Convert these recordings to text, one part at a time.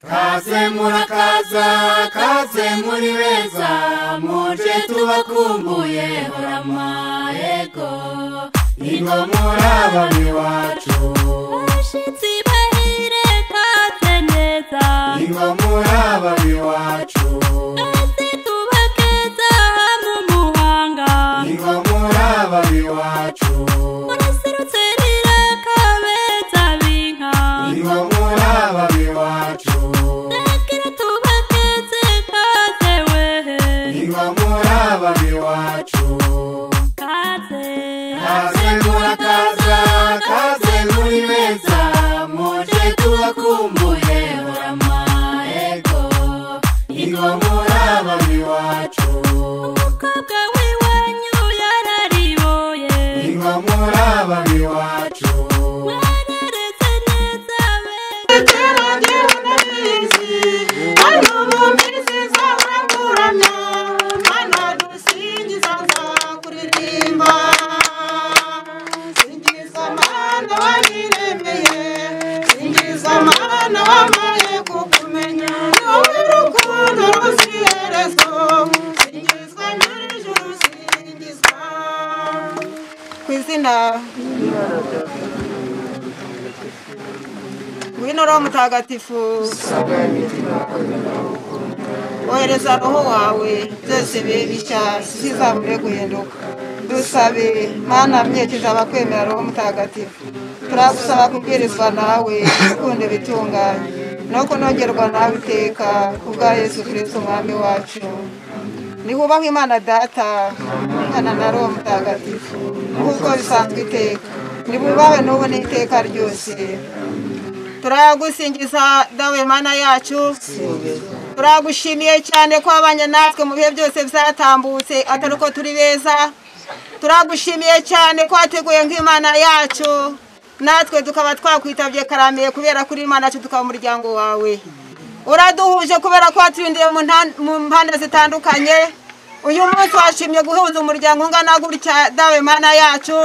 kaze murakaza kaze muri beza muje tubakumbuye horama ego ingo muri abami wacu Bashitsi bahire kaze neza ingo muri abami wacu Twese tubakeza hamwe umuhanga ingo muri abami wacu Muraserutse rira kabeza binka ingo muri abami wacu Nakira tubakeze kaze wehe ingo muri abami wacu Kaze kaze murakaza kaze muri beza muje tubakumbuye horama ego ingo muri abami wacu Umukobwa w'iwanyu yarariboye ingo muri abami wacu Warareze neza wewe ku izina ngwino roho mutagatifu ohereza roho wawe byose bibe bishya bizamure guhinduka dusabe mana mwejeje abakwemera roho mutagatifu turagusaba kubwirizwa nawe ukunde bitunganye no kunogerwa nawe iteka ku bwa yesu kirisito umwami wacu nihubahwe imana data umwana na roho mutagatifu nk'uko bisanzwe iteka nibubahwe n'ubu n'iteka ryose turagusingiza dawe mana yacu turagushimiye cyane ko wabanye natwe mu bihe byose byatambutse atari uko turi beza turagushimiye cyane ko wateguye nk'imana yacu natwe tukaba twakwitabye karamiye kubera ko uri imana yacu tukaba umuryango wawe uraduhuje kubera ko waturindiye mu nta- mu mpande zitandukanye uyu munsi washimye guhuza umuryango ungana gutya dawe mana yacu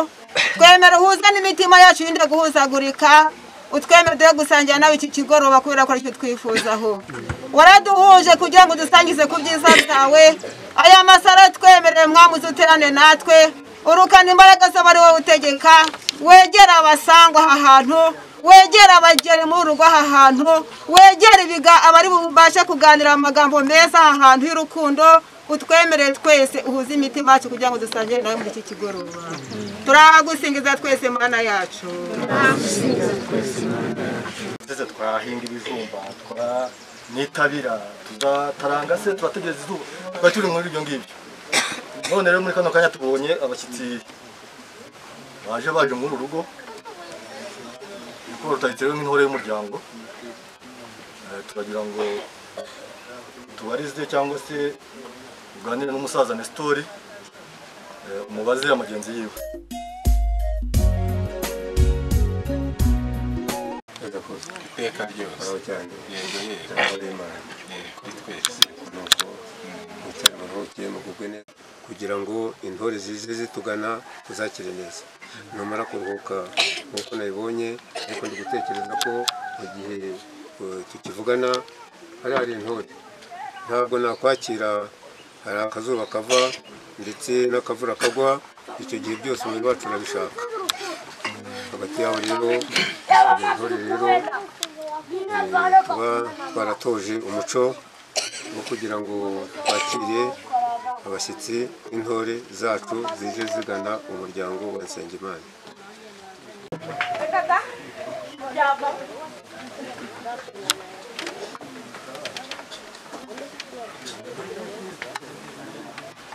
twemera uhuze n'imitima yacu yinde guhuzagurika utwemere duhe gusangira nawe iki kigoroba kubera ko aricyo twifuzaho waraduhuje kugira ngo dusangize ku byiza byawe aya masaro twemereye mwamuzi uterane natwe urukana imbaraga z'aba ari wowe utegeka wegera abasangwa aha hantu wegera abageni muri urugo aha hantu wegera ibiga abari bubashe kuganira amagambo meza aha hantu y'urukundo utwemerere twese uhuze imitima yacu kugira ngo dusangire nawe muri iki kigoroba turagusingiza twese mana yacu ndetse twahinga ibijumba twa nitabira tuzataranga se turategereza izuba tuba turi muri ibyo ngibyo none rero muri kano kanya tubonye abashyitsi baje baje muri uru rugo kuko rutahitse rero nk'intore y'umuryango Eh, turagira ngo tubarize cyangwa se uganire n'umusaza nesitori eh, umubaze amagenzi yiwe iteka ryose cyane yego yego ijambo ry'imana yego kuri twese ni uko mwicara muruhukiye mugubwe neza kugira ngo intore zize zitugana tuzakire neza numara kuruhuka nk'uko nabibonye ariko ndi gutekereza ko mu gihe eh, tukivugana hari hari intore ntabwo nakwakira hari akazuba kava ndetse n'akavura kagwa icyo gihe byose umubiri wacu urabishaka hagati yaho rero hari intore rero eh, tuba twaratoje umuco wo kugira ngo bakire abashyitsi b'intore zacu zije zigana umuryango wa Nsengimana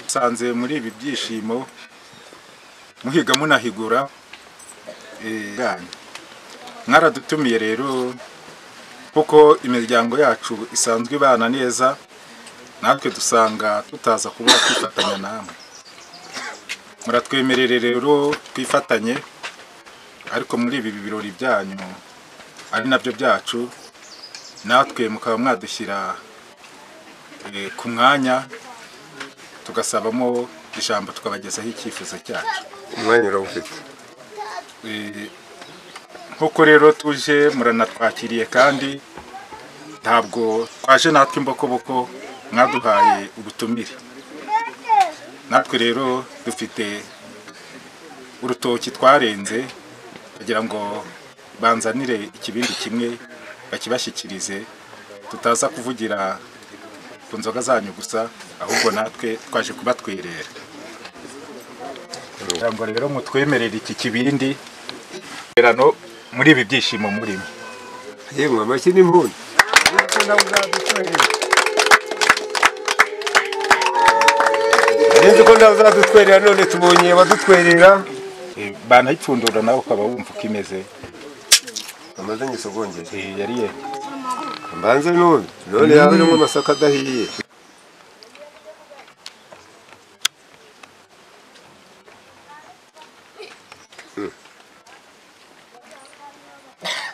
nsanze muri ibi byishimo muhiga munahigura eh, ganyu. mwaradutumiye rero kuko imiryango yacu isanzwe ibana neza natwe dusanga tutaza kuba twifatanya namwe muratwemerere rero twifatanye ariko muri ibi birori byanyu ari nabyo byacu natwe mukaba mwadushyira eh, ku mwanya tugasabamo ijambo tukabagezaho icyifuzo cyacu umwanya urawufite Eh, nk'uko rero tuje muranatwakiriye kandi ntabwo twaje natwe imbokoboko mwaduhaye ubutumire natwe rero dufite urutoki twarenze kugira ngo banzanire ikibindi kimwe bakibashyikirize tutaza kuvugira ku nzoga zanyu gusa ahubwo natwe twaje kubatwerera kugira ngo rero mutwemerere iki kibindi Rero muri ibi byishimo murimo yemwe amashyi n'impundu nzi ko nawe uzadutwerera none tubonye abadutwerera Eh, banayipfundura nawe ukaba wumva uko imeze amaze nyisogongere Eh, yari ye mbanze none none yaba arimo amasaka adahiye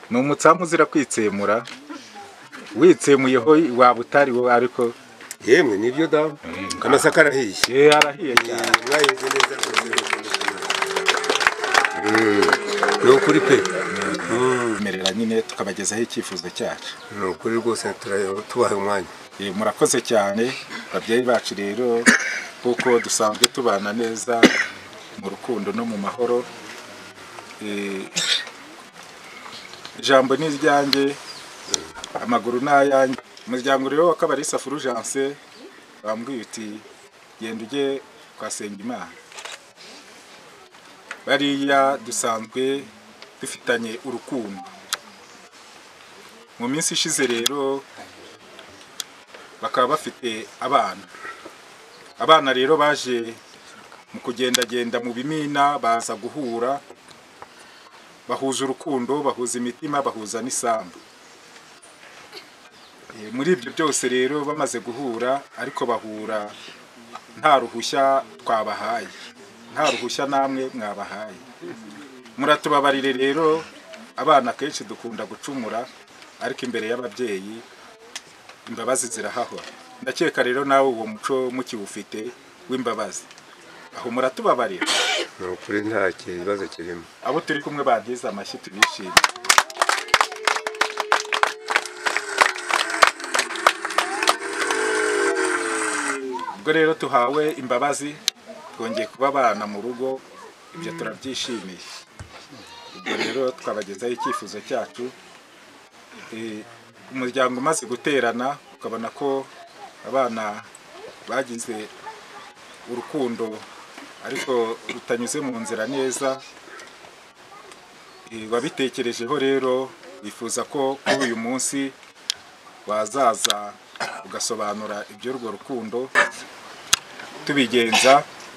ni umutsamu uzira kwitsemura witsemuyeho waba utari wowe ariko yemwe nibyo damu amasaka arahiye eh, arahiye cyane mwayize neza ni ukuri pe tumerera nyine tukabagezaho icyifuzo cyacu ni ukuri rwose turayo- tubahe umwanya Eh, murakoze cyane babyeyi bacu rero kuko dusanzwe tubana neza mu rukundo no mu mahoro Eh, ijambo ni iryanjye amaguru ni ayanjye umuryango rero wa kabarisa furujanse bambwiye uti genda ujye kwa Sengimana bariya dusanzwe dufitanye urukundo mu minsi ishize rero bakaba bafite abana abana rero baje mu kugendagenda mu bimina baza guhura bahuza urukundo bahuza imitima bahuza n'isambu Eh, muri ibyo byose rero bamaze guhura ariko bahura nta ruhushya twabahaye nta ruhushya namwe mwabahaye muratubabarire rero abana kenshi dukunda gucumura ariko imbere y'ababyeyi imbabazi zirahahora ndakeka rero nawe uwo muco mukiwufite w'imbabazi aho muratubabarira ni ukuri nta kibazo kirimo abo turi kumwe bantize amashyi tubishime ubwo rero tuhawe imbabazi twongeye kuba abana mu rugo ibyo turabyishimiye ubwo rero twabagezaho icyifuzo cyacu Eh, umuryango umaze guterana ukabona ko abana bagize urukundo ariko rutanyuze mu nzira neza Eh, wabitekerejeho rero wifuza ko kuri uyu munsi wazaza ugasobanura iby'urwo rukundo tubigenza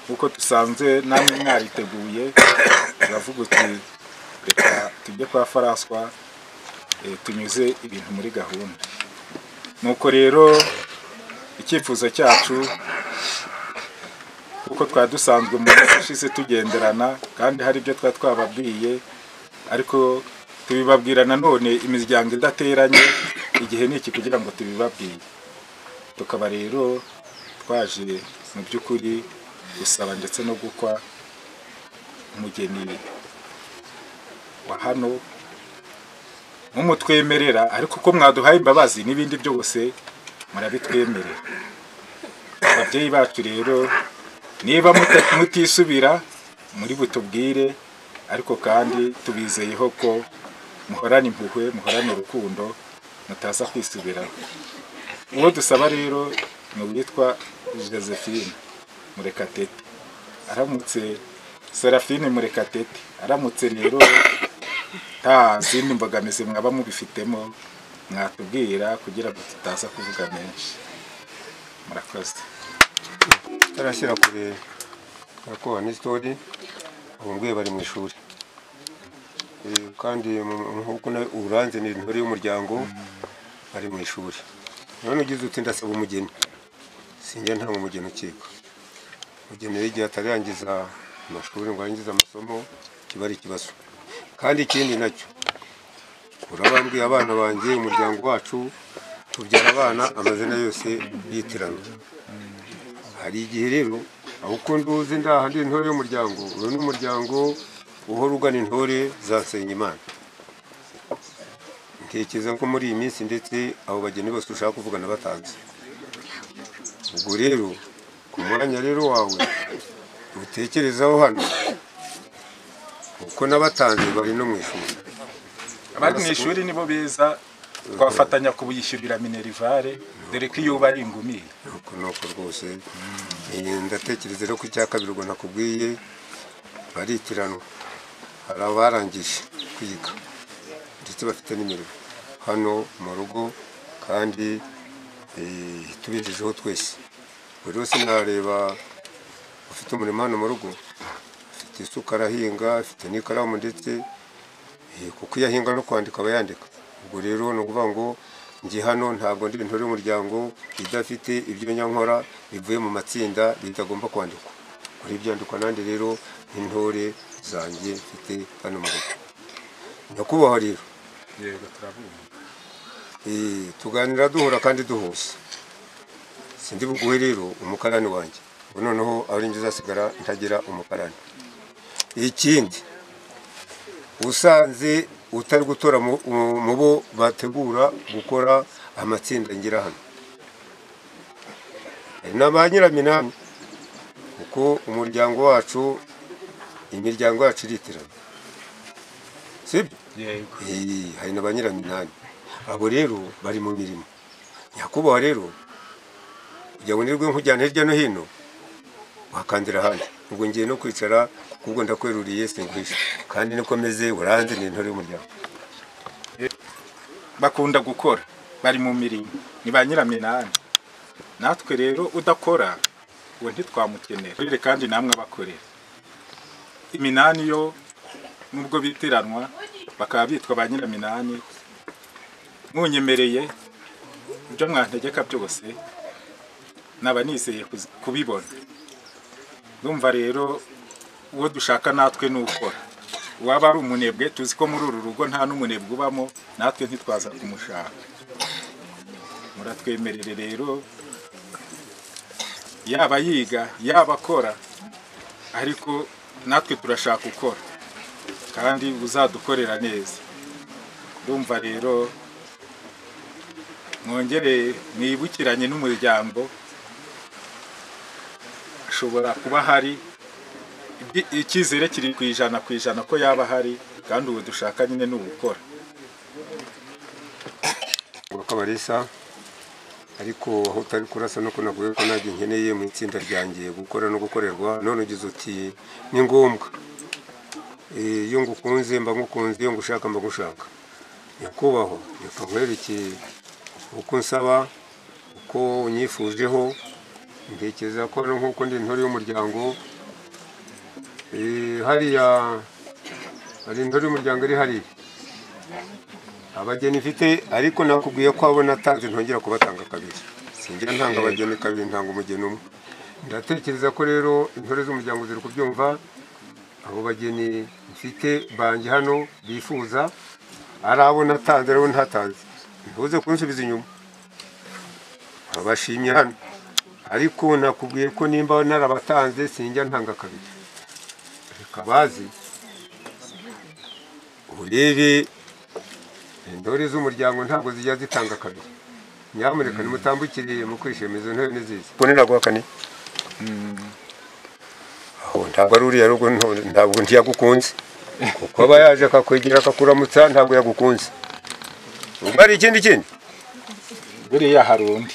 kuko dusanzwe namwe mwariteguye turavuga uti reka tujye kwa faraswa eh, tunyuze ibintu muri gahunda nuko rero icyifuzo cyacu kuko twari dusanzwe mu minsi ishize tugenderana kandi hari ibyo twari twababwiye ariko tubibabwira nanone imiryango idateranye igihe ni iki kugira ngo tubibabwire tukaba rero twaje mu by'ukuri gusaba ndetse no gukwa umugeni wa hano mumutwemerera ariko ko mwaduhaye imbabazi n'ibindi byose murabitwemerera ababyeyi bacu rero niba muta- mutisubira muri butubwire ariko kandi tubizeyeho ko muhorana impuhwe muhorana urukundo mutaza kwisubiraho uwo dusaba rero ni uwitwa josephine murekatete aramutse serafine murekatete aramutse rero nta zindi mbogamizi mwaba mubifitemo mwatubwira kugira ngo tutaza kuvuga menshi murakoze tarashyira kure arakoha n'isitori ubu nguye bari mu ishuri Eh, kandi mu- mu- nk'uko nawe uranze ni intore y'umuryango bari mu ishuri none ugize uti ndasaba umugeni sinjya nta umugeni ukekwa umugeni rero igihe atararangiza amashuri ngo arangize amasomo kiba ari ikibazo kandi ikindi nacyo urabambwiye abana banjye umuryango wacu tubyara abana amazina yose yitiranwa hari igihe rero aho ukunda uzi ndahandi intore y'umuryango uyu ni umuryango uhora ugana intore za Nsengimana tekereza ko muri iyi minsi ndetse abo bageni bose ushaka kuvugana batanze ubwo rero ku mwanya rero wawe utekerezaho hano kuko n'abatanze bari no mu ishuri abari mu ishuri nibo beza twafatanya kubishyurira minerivare dore ko iyo uba ari ingumire nuko nuko rwose Eh, ndatekereza rero ko icya kabiri ubwo nakubwiye barikiranwa hari abarangije kwiga ndetse bafite n'imirimo hano mu rugo kandi eh, tubijejeho twese buri wese nareba ufite umurimo hano mu rugo afite isuka arahinga afite n'ikaramu ndetse eh, kuko iyo ahinga no kwandika aba yandika ubwo rero ni ukuvuga ngo njye hano ntabwo ndi intore y'umuryango idafite ibyo nyankora bivuye mu matsinda bitagomba kwandikwa kuri byandikwa nandi rero nk'intore zanjye mfite hano mu rugo nyakubahwa rero yego turabumva Eh, tuganira duhura kandi duhuza sindi buguhe rero umukarani wanjye ubu noneho ari njye uzasigara ntagira umukarani ikindi usanze utari gutora mu mu- mu bo bategura gukora amatsinda ngira hano hari na ba nyiraminani kuko umuryango wacu imiryango yacu iritirana sibyo yego Eh, hari na ba nyiraminani abo rero bari mu mirimo nyakubahwa rero kugira ngo nirwe nkujyana hirya no hino wakandira ahandi ubwo ngiye no kwicara kuko ubwo ndakweruriye singuhisha kandi niko meze uranzi ni intore y'umuryango bakunda gukora bari mu mirimo ni ba nyiraminani natwe rero udakora uwo ntitwamukenera Rere kandi namwe abakorera iminani yo nubwo bitiranwa bakaba bitwa ba nyiraminani munyemereye ibyo mwantegeka byose naba nizeye kuzi- kubibona ndumva rero uwo dushaka natwe ni ukora uwaba ari umunebwe tuzi ko muri uru rugo nta n'umunebwe ubamo natwe ntitwaza kumushaka muratwemerere rero yaba yiga yaba akora ariko natwe turashaka ukora kandi uzadukorera neza ndumva rero mwongere mwibukiranye n'umuryango ashobora kuba hari ibyi- icyizere kiri ku ijana ku ijana ko yaba ahari kandi ubu dushaka nyine ni ugukora urakabarisa ariko aho utari kurasa nuko navuye ko nanjye nkeneye mu itsinda ryanjye gukora no gukorerwa none ugize uti ni ngombwa Eh, iyo ngukunze mba ngukunze iyo ngushaka mba ngushaka nyakubahwa reka nkwerekeye uko nsaba uko unyifujeho ntekereza ko hano nk'uko ndi intore y'umuryango eh, hariya hari intore y'umuryango iri hariya abageni mfite ariko nakubwiye ko abo natanze ntongera kubatanga kabiri sinjya ntanga abageni kabiri ntanga umugeni umwe ndatekereza ko rero intore z'umuryango ziri kubyumva abo bageni mfite banjye hano bifuza ari abo natanze ari abo ntatanze ntuze kunsubiza inyuma abashimye hano ariko nakubwiye ko nimba narabatanze sinjya ntanga kabiri reka bazi urebe intore z'umuryango ntabwo zijya zitanga kabiri nyamuneka nimutambukiriye mu kwishima izo ntore nziza ubone naguhakane aho ntabwo ari uriya rugo nto- ntabwo ntiyagukunze kuko aba yaje akakwegera akakuramutsa ntabwo yagukunze ubwo ari ikindi kindi buriya hari undi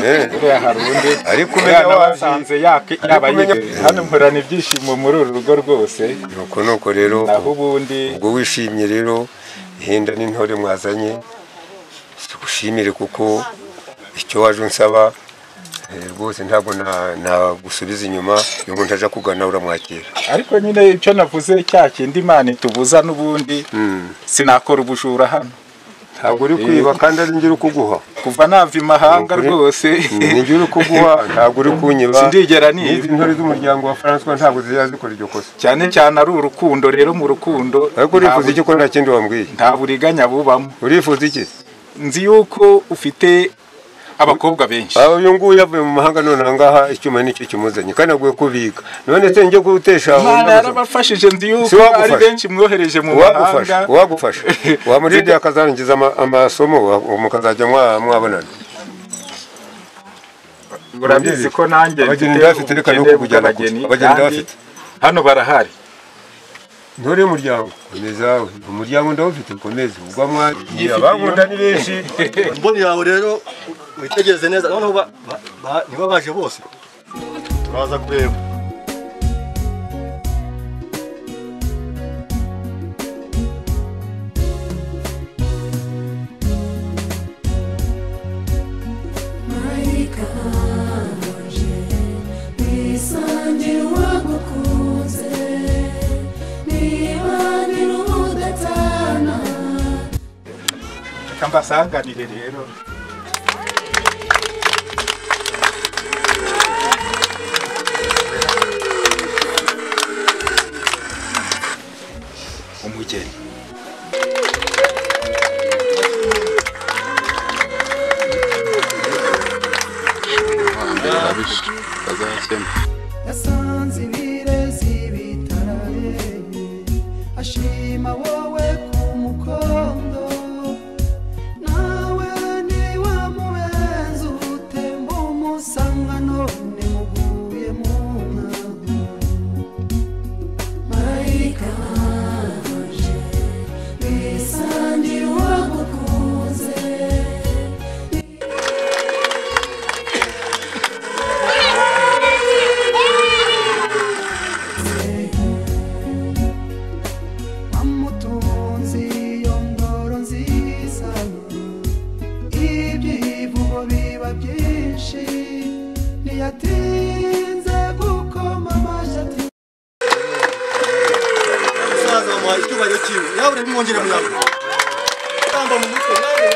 Eh, buriya hari undi Ariko umenya umwana waje. wasanze yake yaba umenya- yibereye hano mporana ibyishimo muri uru rugo rwose nuko nuko rero naho ubundi ubwo wishimye rero hinda n'intore mwazanye tugushimire kuko icyo waje unsaba eh, rwose ntabwo na- nagusubiza inyuma iyo umuntu aje akugana uramwakira ariko nyine icyo navuze cya kindi imana itubuza n'ubundi sinakora ubujura hano ntabwo uri kwiba kandi ari njye uri kuguha kuva nava imahanga Ukuri. rwose ni njye uri kuguha ntabwo uri kunyiba Sindigera niba. n'izi ntore z'umuryango wa François ntabwo zijya zikora iryo kosa cyane cyane ari urukundo rero mu rukundo ariko nta urifuza bu- iki ko nta kindi wambwiye nta buriganya bubamo urifuza iki nzi yuko ufite abakobwa benshi aho uyu nguyu yavuye mu mahanga none ahangaha icyuma nicyo kimuzanye kandi aguye kubika none se njye gutesha undi imana buzima. yarabafashije ndi Si yuko wagufasha. ari benshi mwohereje mu uwagufasha mahanga uwagufasha wamurinde akazarangiza ama- amasomo wa- mukazajya mwa- mwabonana urabizi ko nanjye Abageni mfite bafite reka ni uko ubukene kujyana bw'abageni, gusa. Abageni kandi bafite. hano barahari ntore umuryango komezawe umuryango ndawufite komeza ubwo mwari abagunda ni benshi imboni yawe rero witegereze neza noneho ba- ba- ba- niba baje bose turaza kureba reka mbasanganire rero umugeni yasanze ibirezi bitarareye ashima wowe ku mukondo nawe niwe mubenzi utemba umusanga none muguye mu nka marayika wanje bisangira uwagukunze amutunzi iyo ndoro nziza ibyivugo biba byinshi ntiyatinze gukoma amashyi ati umusaza wamuhaye icyubahiro cyiwe nawe rero mwongere mwamwe tamba mu mutwe nawe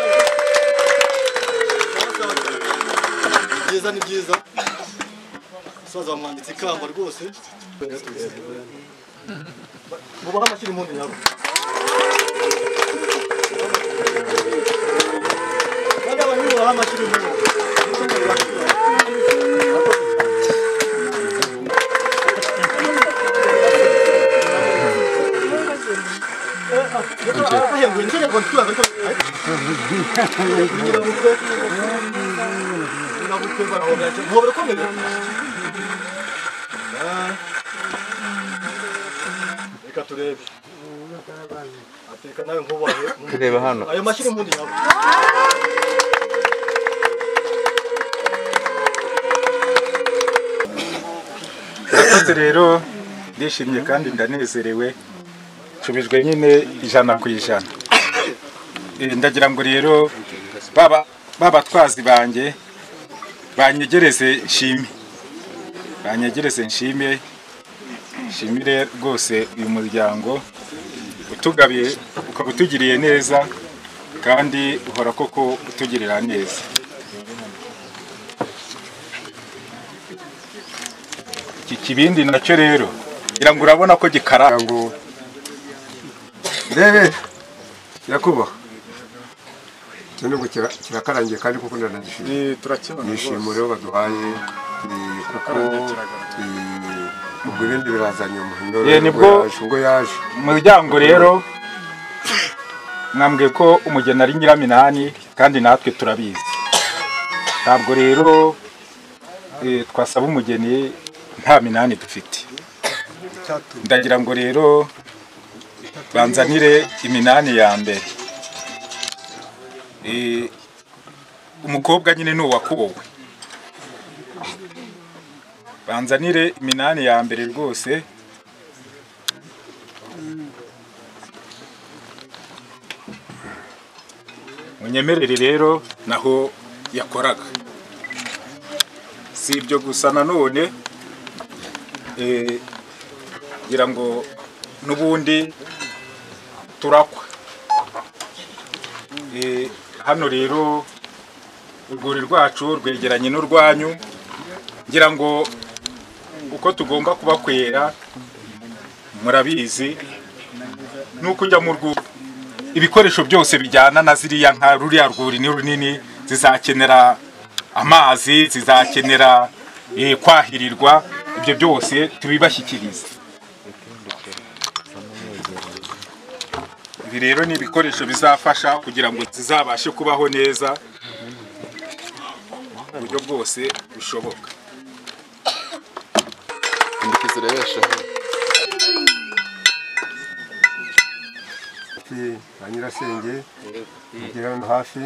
byiza ni byiza umusaza wamwambitse ikamba rwose mubaho amashyira impundu nabo kandi abantu bubaha amashyira impundu ahenguye nicyo nyarwanda tuyaga ariko nyirabukwe nyirabukwe barahobera cyane ntobere ukomeye reka turebe ateka nawe nkubahe tureba hano ayo mashyira impundu yawe murakoze rero ndishimye kandi ndanezerewe nshubijwe nyine ijana ku ijana Eh, ndagira ngo rero baba babatwazi banjye banyegereze nshime banyegereze nshime nshimire rwose uyu muryango utugabiye ukaba utugiriye neza kandi uhora koko utugirira neza iki kibindi nacyo rero ngira ngo urabona ko gikaranga ngo rebe nyakubahwa cyo nubwo kira- kirakarangiye kandi kuko ndanagishima nishimure baduhaye eh, kuko eh, ubwo ibindi biraza nyuma Eh, nibwo- yaje ubwo yaje umuryango rero mwambwiye ko umugeni ari nyiraminani kandi natwe turabizi ntabwo rero eh, twasaba umugeni nta minani dufite ndagira ngo rero banzanire iminani ya mbere Eh, umukobwa nyine ni uwakuwe banzanire iminani ya mbere rwose munyemerere rero naho yakoraga si ibyo gusa nanone eh, ngira ngo n'ubundi turakwa Eh, hano rero urwuri rwacu rwegeranye n'urwanyu ngira ngo uko tugomba kubakwera murabizi nuko ujya mu rwuri ibikoresho byose bijyana na ziriya nka ruriya rwuri ni runini zizakenera amazi zizakenera eh, kwahirirwa ibyo byose tubibashyikirize ibi rero ni ibikoresho bizafasha kugira ngo zizabashe kubaho neza mu buryo bwose bushoboka hafi ba nyirasenge mugira hano hafi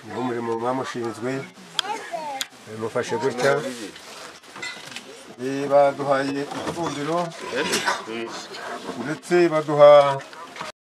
niho umurimo mwamushinzwe mufashe gutya Eh, baduhaye ifumbiro ndetse baduha